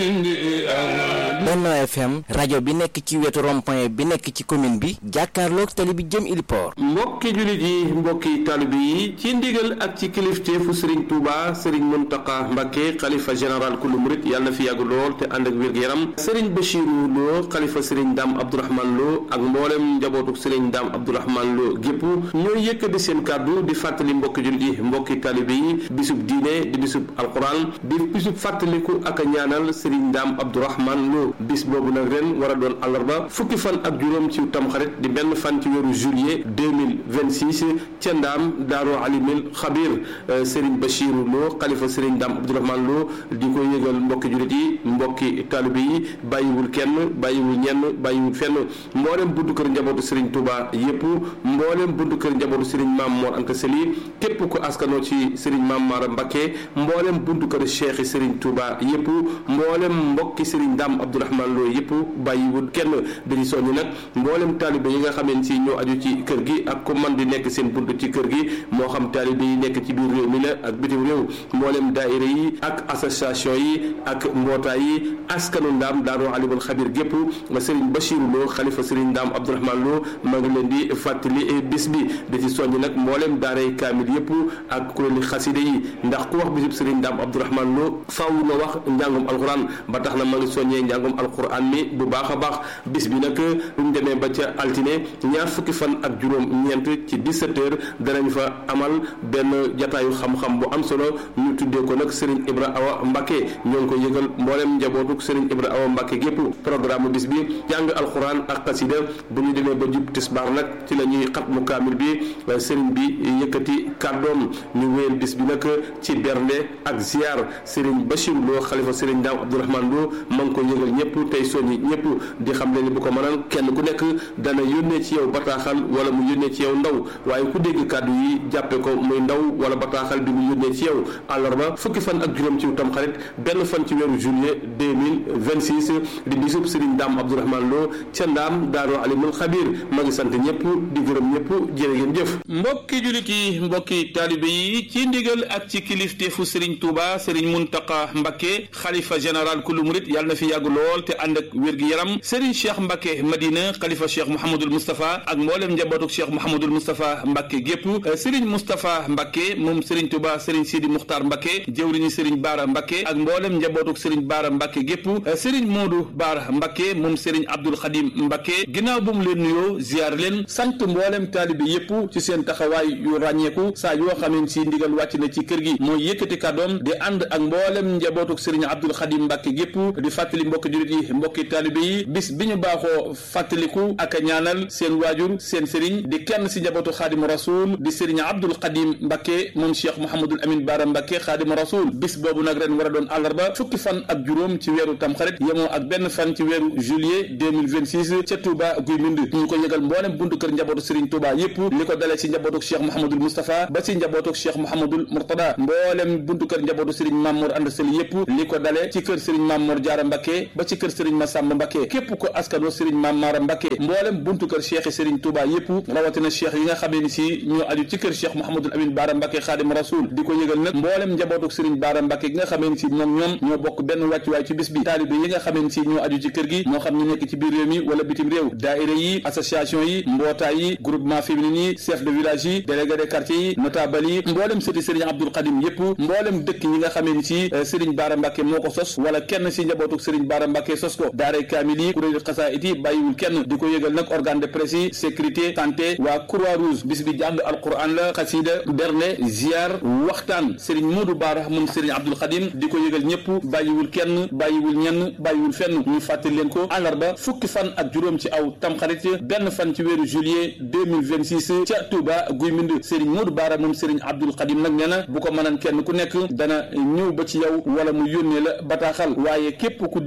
Benno FM rajo bi nekk ci wetu rond-point bi nekk ci commune bi jàkkaarloog tali bi jëm Iliport mbokki jullit yi mbokki taalibe yi ci ndigal ak ci kilifteefu Serigne Touba Serigne Mountakha Mbacké xalifa général kullu murit yàlla na fi yàgg lool te ànd ak wér-gu-yaram Serigne Bachirou Lo xalifa Serigne Dame Abdourahmane Lo ak mboolem njabootu Serigne Dame Abdourahmane Lo gépp ñooy yëkkati seen kàddu di fàttali mbokki jullit yi mbokki taalibe yi bisub diine di bisub alquran di bisub fàttaliku ak a ñaanal Serigne Dame Abdourahmane Lo bis boobu nag ren war a doon àllarba fukki fan ak juróom ci tamxarit di benn fan ci weeru juillet 2026 ca ndaam daaru alimil xabir Serigne Bachirou Lo xalifa Serigne Dame Abdourahmane Lo di ko yëgal mbokki jullit yi mbokki taalibe yi bàyyiwul kenn bàyyiwul ñenn bàyyiwul fenn mboolem buntu kër njabootu Serigne Touba yépp mboolem buntu kër njabootu Serigne Mame Mor Anta Sali képp ku askanoo ci Serigne Mame Mara Mbacké mboolem buntu kër Cheikh Serigne Touba yépp mboolem mbokki Serigne Dame Abdourahmane Lo yëpp bàyyiwul kenn dañu soññi nag mboolem taalibe yi nga xameen si ñoo aju ci kër gi ak ku man di nekk seen bunt ci kër gi moo xam taalibe yi nekk ci biir réew mi la ak bitim réew mboolem daayira yi ak association yi ak mbootaay yi askanu ndaam daaru alimul xabir gépp Serigne Bachirou Lo xalifa Serigne Dame Abdourahmane Lo ma ngi leen di fàttali bis bi di ci soññi nag mboolem daaray kaamil yëpp ak kuréeli xaside yi ndax ku wax bisub Serigne Dame Abdourahmane Lo faaw na wax njàngum alxuraan ba tax na ma ngi soññee njàngum alquran mi bu baax a baax bis bi nag buñ demee ba ca altine ñaar fukki fan ak juróom ñeent ci 17 heures danañ fa amal benn jataayu xam-xam bu am solo ñu tuddee ko nag Serigne Ibra Awa Mbacké ñoo ngi ko yëgal mboolem njabootuk Serigne Ibra Awa Mbacké gépp programme bis bi jàng alquran ak xasida bu ñu demee ba jub tisbaar nag ci la ñuy xatmu kaamil bi Serigne bi yëkkati kàddoom ñu wéyal bis bi nag ci bernde ak ziar Serigne Bachirou Lo xalifa Serigne Dame Abdourahmane Lo ma ngi ko yëgal ñëpp tey soññi ñëpp di xam ne ni bu ko mënal kenn ku nekk dana yónnee ci yow bataaxal wala mu yónnee ci yow ndaw waaye ku dégg kàddu yi jàppe ko muy ndaw wala bataaxal bi mu yónnee ci yow àllarba fukki fan ak juróom ci tam xarit benn fan ci weeru juillet 2026 di bisub Serigne Dame Abdourahmane Lo ca ndaam daaru alimul xabir ma ngi sant ñëpp di gërëm ñëpp jërë ngeen jëf mbokki julit yi mbokki taalibe yi ci ndigal ak ci kilifteefu Serigne Touba Serigne Mountakha Mbacké xalifa général kullu murit yàlla na fi yàgg lool te ànd ak wér-gi-yaram Serigne Cheikh Mbacké Madina xalifa Cheikh Mouhamadul Moustapha ak mboolem njabootuk Cheikh Mouhamadul Moustapha Mbacké gépp Serigne Moustapha Mbacké moom Serigne Touba Serigne Sidi Muxtaar Mbacké jëwriñu Serigne Baara Mbacké ak mboolem njabootuk Serigne Baara Mbacké gépp Serigne Modou Baara Mbacké moom Serigne Abdoul Khadim Mbacké ginnaaw bu mu leen nuyoo ziar leen sant mboolem taalibe yépp ci seen taxawaay yu ràññeeku saa yoo xameen si ndigal wàcc na ci kër gi mooy yëkkati kàddoom di ànd ak mboolem njabootuk Serigne Abdoul Khadim Mbacké gépp di fàttali mbokki jullit yi mbokki taalibe yi bis bi ñu baaxoo fàttaliku ak a ñaanal seen waajur seen sëriñ di kenn si njabootu xaadimu rasul di sëriñ Abdul Xadim Mbacké moom Cheikh Mouhamadul Amin Baara Mbacké xaadimu rasul bis boobu nag ren war a doon àllarba fukki fan ak juróom ci weeru tamxarit yemoo ak benn fan ci weeru juillet 2026 ca Touba Guy Mbind ñu ko yëgal mboolem buntu kër njabootu sëriñ Touba yépp li ko dalee si njabootuk Cheikh Mouhamadul Moustapha ba si njabootuk Cheikh Mouhamadul Mourtada mboolem buntu kër njabootu sëriñ Mamour Anda Sali yépp li ko dalee ci kër sëriñ Mamour Jaara Mbacké ba ci kër Serigne Massamba Mbacké képp ko askanoo Serigne Mame Mara Mbacké mboolem buntu kër cheikh Serigne Touba yépp rawatina cheikh yi nga xamee ni si ñoo aju ci kër cheikh Mouhamadul Amin Baara Mbacké Xaadim Rasul di ko yëgal nag mboolem njabootuk Serigne Baara Mbacké gi nga xamee ni si moom ñoom ñoo bokk benn wàccuwaay ci bis bi taalibe yi nga xamee ni si ñoo aju ci kër gi moo xam ñu nekk ci biir réew mi wala bitim réew daayira yi association yi mbootaay yi groupement féminin yi chef de village yi délégué de quartier yi notable yi mboolem sëti Serigne Abdoul Khadim yépp mboolem dëkk yi nga xamee ni si Serigne Baara Mbacké moo ko sos wala kenn si njabootuk Serigne Baara Mbacké sos ko daaray kaamil yi kuréelu xasaayit yi bàyyiwul kenn di ko yëgal nag organe de presse yi sécurité santé waa croix rouge bis bi jàng alquran la xasida berne ziar waxtaan Serigne Modou Baara moom Serigne Abdoul Khadim di ko yëgal ñëpp bàyyiwul kenn bàyyiwul ñenn bàyyiwul fenn ñu fàttali leen ko àllarba fukki fan ak juróom ci aw tamxarit benn fan ci weeru juillet 2026 ca Touba Guy Mbind Serigne Modou Baara moom Serigne Abdoul Khadim nag nee na bu ko mënan kenn ku nekk dana ñëw ba ci yow wala mu yónnee la bataaxal waaye képp ku dégg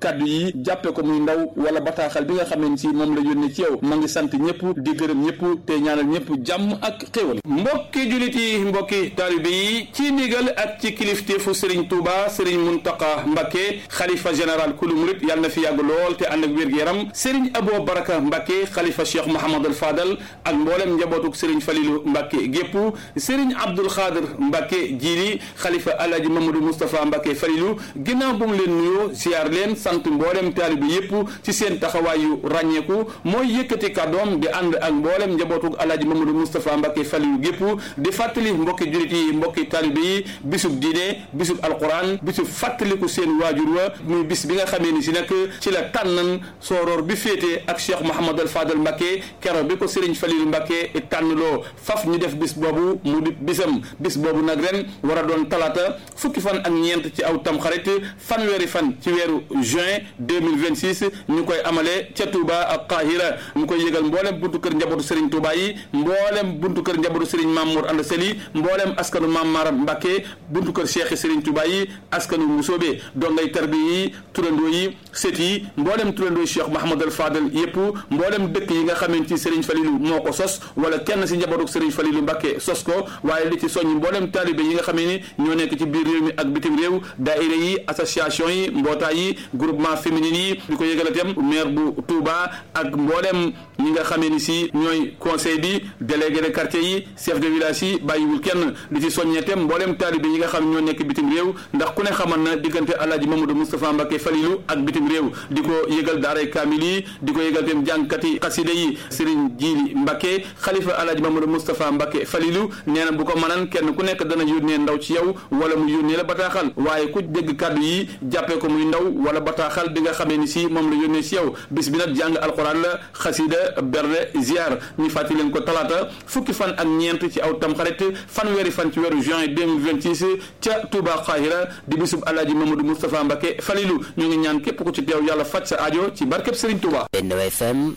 kàddu yi jàppe ko muy ndaw wala bataaxal bi nga xam ne si moom la yónnee ci yow ma ngi sant ñëpp di gërëm ñëpp te ñaanal ñëpp jàmm ak xéwal mbokki julit yi mbokki taalibe yi ci ndigal ak ci kilifteefu Serigne Touba Serigne Mountakha Mbacké xalifa général kulu murit yàlla na fi yàgg lool te ànd ak wér-gu-yaram Serigne Abo Baraka Mbacké xalifa Cheikh Mouhamadul Fadal ak mboolem njabootuk Serigne Falilou Mbacké gépp Serigne Abdoul Khadir Mbacké Jili xalifa Alhaji Mamadou Moustapha Mbacké Falilou ginnaaw bu mu leen nuyoo ziar leen sant mboolem taalibe yépp ci seen taxawaay yu ràññeeku mooy yëkkati kàddoom di ànd ak mboolem njabootuk Alhaji Mamadou Moustapha Mbacké Falilou gépp di fàttali mbokki julit yi mbokki taalibe yi bisub diine bisub alquran bisub fàttaliku seen waajur wa muy bis bi nga xamee ni si nag ci la tànnan sooroor bi féete ak Cheikh Mouhamadul Fadal Mbacké kero bi ko Serigne Falilou Mbacké tànnloo faf ñu def bis boobu mu di bisam bis boobu nag ren war a doon talaata fukki fan ak ñeent ci aw tamxarit fanweeri fan ci weeru juin 2026 ñu koy amale ca Touba ak Qahira mu koy yëgal mboolem buntu kër njabootu Serigne Touba yi mboolem buntu kër njabootu Serigne Mamour Anda Seli mboolem askanu Mam Maram Mbacké buntu kër Cheikh Serigne Touba yi askanu Musoobe dongay tarbi yi turandoo yi sët yi mboolem turandoo Cheikh Mahamadul Fadal yëpp mboolem dëkk yi nga xamante ci Serigne Falilou moo ko sos wala kenn si njabootu Serigne Falilou Mbacké sos ko waaye li ci soññ mboolem taalibe yi nga xamee ni ñoo nekk ci biir réew mi ak bitim réew daayira yi association yi mbootaay yi groupement féminin yi di ko yëgal itam maire bu Touba ak mboolem ñi nga xamee ni si ñooy conseil bi délégué de quartier yi chef de village yi bàyyiwul kenn di ci soññee itam mboolem taalibe yi nga xam ñoo nekk bitim réew ndax ku ne xamal na diggante Alhaji Mamadou Moustapha Mbacké Falilou ak bitim réew di ko yëgal daaray kaamil yi di ko yëgal itam jàngkati xasida yi Serigne Djili Mbacké xalifa Alhaji Mamadou Moustapha Mbacké Falilou nee na bu ko mënan kenn ku nekk dana yónnee ndaw ci yow wala mu yónnee la bataaxal waaye ku dégg kàddu yi jàppee ko muy ndaw wala bataaxal bi nga xamee ni si moom la yónnee si yow bis bi nag jàng alxuraan la xasida berde ziar ñu fàttali leen ko talaata fukki fan ak ñeent ci aw tamxarit fanweeri fan ci weeru juin 2026 ca Touba Xaahira di bisub Alhaji Mamadou Moustapha Mbacké Falilou ñu ngi ñaan képp ku ci teew yàlla faj sa aajo ci barkeb Serigne Touba Benno FM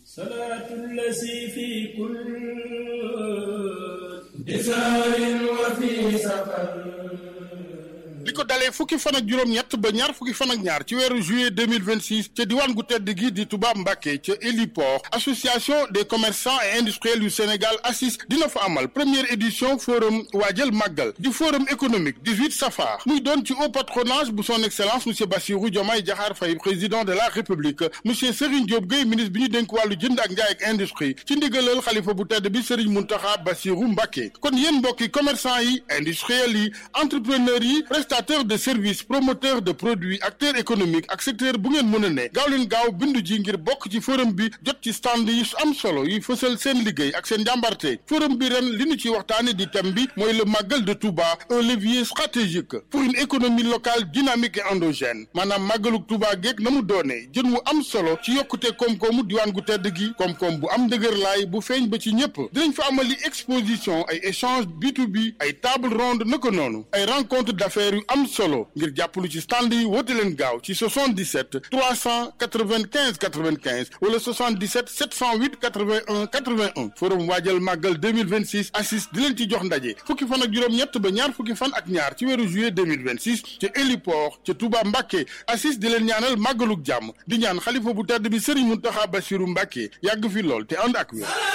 li ko dalee fukki fan ak juróom-ñett ba ñaar fukki fan ak ñaar ci weeru juillet 2026 ca diwaan gu tedd gi di Touba Mbacké ca héliport association des commerçants et industriels yu Sénégal ACIS dina fa amal première édition forum waajal màggal di forum économique 18 safar muy doon ci haut patronage bu son excellence monsieur Bassirou Diomaye Diakhar Faye président de la république monsieur Serigne Diop Gueye ministre bi ñu dénk wàllu jënd ak njaay ak industrie ci ndigalal xalifa bu tedd bi Serigne Mountakha Bassirou Mbacké kon yéen mbokki commerçant yi industriels yi entrepreneurs yi prestataire de service promoteur de produits acteur économique ak secteur bu ngeen mën a ne gaaw leen gaaw bindu ji ngir bokk ci forum bi jot ci stand yi am solo yi fësal seen liggéey ak seen njàmbarte forum bi ren li ñu ci waxtaane di thème bi mooy le màggal de Touba un levier stratégique pour une économie locale dynamique et endogène maanaam màggaluk Touba geeg na mu doonee jën wu am solo ci yokkute koom-koomu diwaan gu tedd gi koom-koom bu am dëgër laay bu feeñ ba ci ñëpp dinañ fa amali exposition ay échange B2B ay table ronde naka noonu ay rencontre d'affaires yu am solo ngir jàppalu ci stand yi woote leen gaaw ci 77 395 95 wala 77 708 81 81 forum waajal màggal 2026 assis di leen ci jox ndaje fukki fan ak juróom-ñett ba ñaar fukki fan ak ñaar ci weeru juillet 2026 ca héliport ca Touba Mbacké assis di leen ñaanal màggaluk jàmm di ñaan xalifa bu tedd bi Serigne Mountakha Bassirou Mbacké yàgg fi lool te ànd ak wér